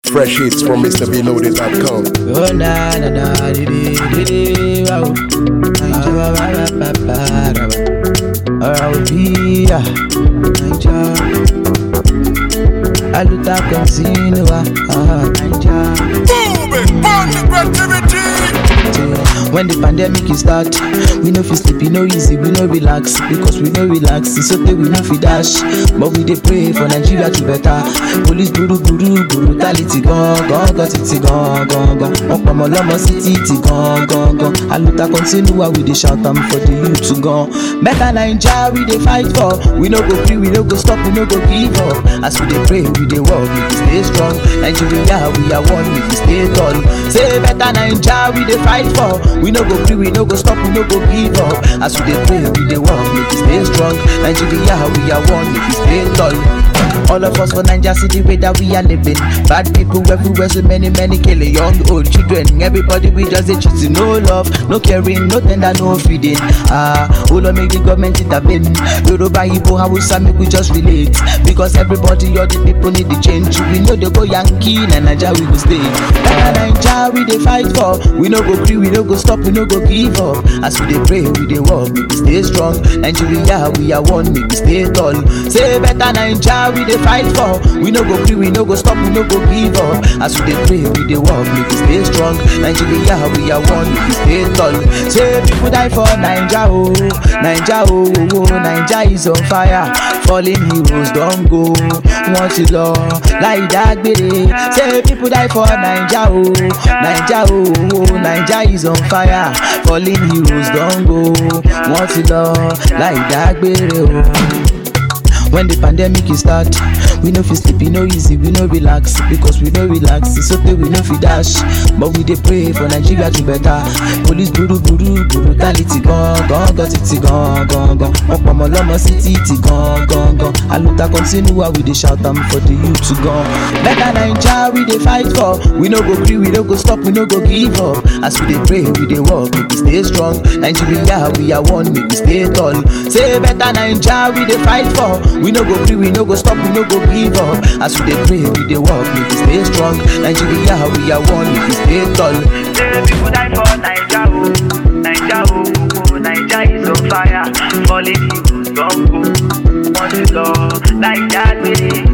Fresh hits from MrBeloaded.com. Oh na na na di di di di wow. Ah, ba, ba, ba, ba, ba, da, ba. Ọ̀rọ̀ òbí à Naija. Aluta continua ah, Naija. Moving on the creativity. When the pandemic is start, we no fit sleep, e no easy, we no relax because we no relax. It's okay, we no fit dash, but we dey pray for Nigeria to better. Police guru guru brutality gan gan gan titi gan gan gan. Wọ́n pọ̀ mọ́ lọ́mọ sí títì gan gan gan. Aluta continua, we dey shout am for the youth gan. Better Naija we dey fight for, we no go gree, we no go stop, we no go give up. As we dey pray, we dey work, we dey stay strong. Nigeria, we are one, we dey stay tall. Say better Naija we dey fight for, we no go gree, we no go stop, we no go give up. As we dey pray, we dey work, we dey stay strong. Nigeria, we are one, we dey stay tall. All of us for Naija see the way that we are living. Bad people everywhere, so many, many killing young, old children. Everybody we just dey cheating, no love, no caring, no tender, no feeding. Ah, oh Lord, make the government intervene. Yoruba, Igbo, Hausa, make we just relate. Because everybody, all the people need the change. We know they go Yankee, na Naija we go stay. Na Naija we dey fight for. We no go gree, we no go stop, we no go give up. As we dey pray, we dey work, make we stay strong. Nigeria, we are one, make we stay tall. Say better Naija we dey fight for. We no go gree, we no go stop, we no go give up. As we dey pray, we dey work, make we stay strong. Nigeria, we are one, make we stay tall. Say people die for Naija, oh, Naija, oh, oh, oh, Naija is on fire. Fallen heroes don go, wọ́n ti lọ láì dágbére. Say people die for Naija, oh, Naija, oh, oh, Naija is on fire. Fallen heroes don go, wọ́n ti lọ láì dágbére, oh. When the pandemic is start, we no fit sleep, e no easy, we no relax because we no relax. It's okay, we no fit dash, but we dey pray for Nigeria to better. Police guru guru brutality gan gan gan titi gan gan gan. Wọ́n pọ̀ mọ́ lọ́mọ sí títì gan gan gan. Aluta continua, we dey shout am for the youth gan. Better Naija we dey fight for, we no go gree, we no go stop, we no go give up. As we dey pray, we dey work, make we stay strong. Nigeria, we are one, make we stay tall. Say better Naija we dey fight for. We no go gree, we no go stop, we no go give up. As we dey pray, we dey work, make we stay strong. Nigeria, we are one, make we stay tall. Say people die for Naija, oh, Naija, oh, oh, oh, Naija is on fire. Falling heroes don't go, want to lọ láì dágbére.